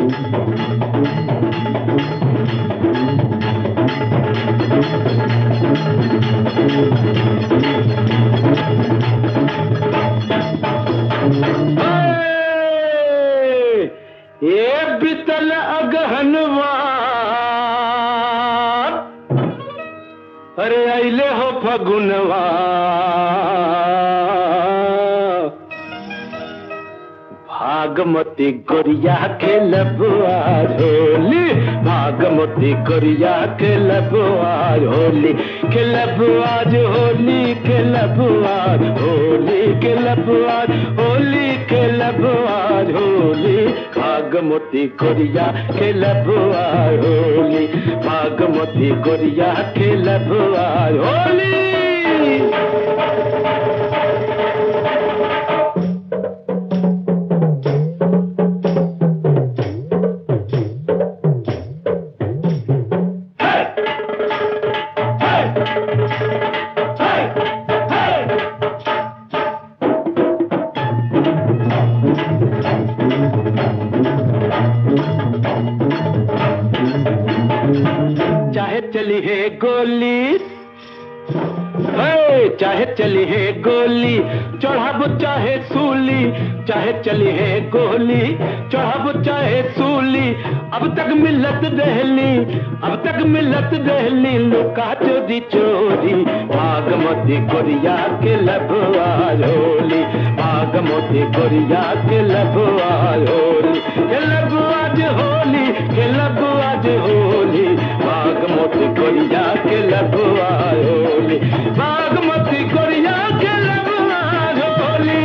ये बितल अगहनवा अरे अले हो फगुनवा भागमती गोरिया के लबुआ होली भागमती गोरिया के लबुआ होली के लबुआ होली के लबुआ होली के लबुआ होली के लबुआ होली भागमती गोरिया के लबुआ होली भागमती गोरिया के लबुआ होली चाहे चली है गोली हे, चाहे चली है गोली चढ़ाब चाहे सूली चाहे चली है गोली चढ़ाब चाहे सूली अब तक मिलत दहली अब तक मिलत दहली लुका चोरी चोरी भागमती गोरिया के लबुआ झोली भागमती गोरिया के लबुआ झोली के लबुआ होली के लबुआ होली भागमती गोरिया के लबुआ झोली बागमती गोरिया के लबुआ झोली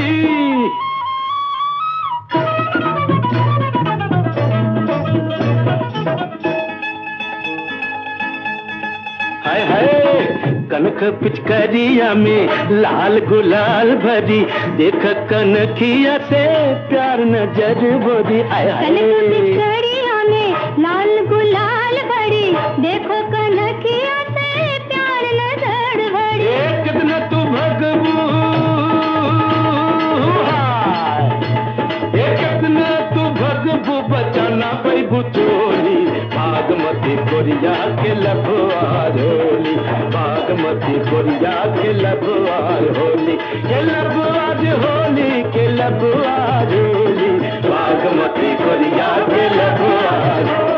हाय हाय कनक पिचकरिया में लाल गुलाल भरी देख कनखिया से प्यार नजर बोरी आय कनक हाय पिचकड़िया में लाल गुलाल भरी देखो कनकिया से प्यार नजर भरी ए कितना तू भगबू हाय। ए कितना तू भगबू बचाना पैबू चोली बागमती कोरिया के लबुआ होली बागमती कोरिया के लबुआ होली के लबुआ होली के लबुआ होली बागमती कोरिया के लबुआ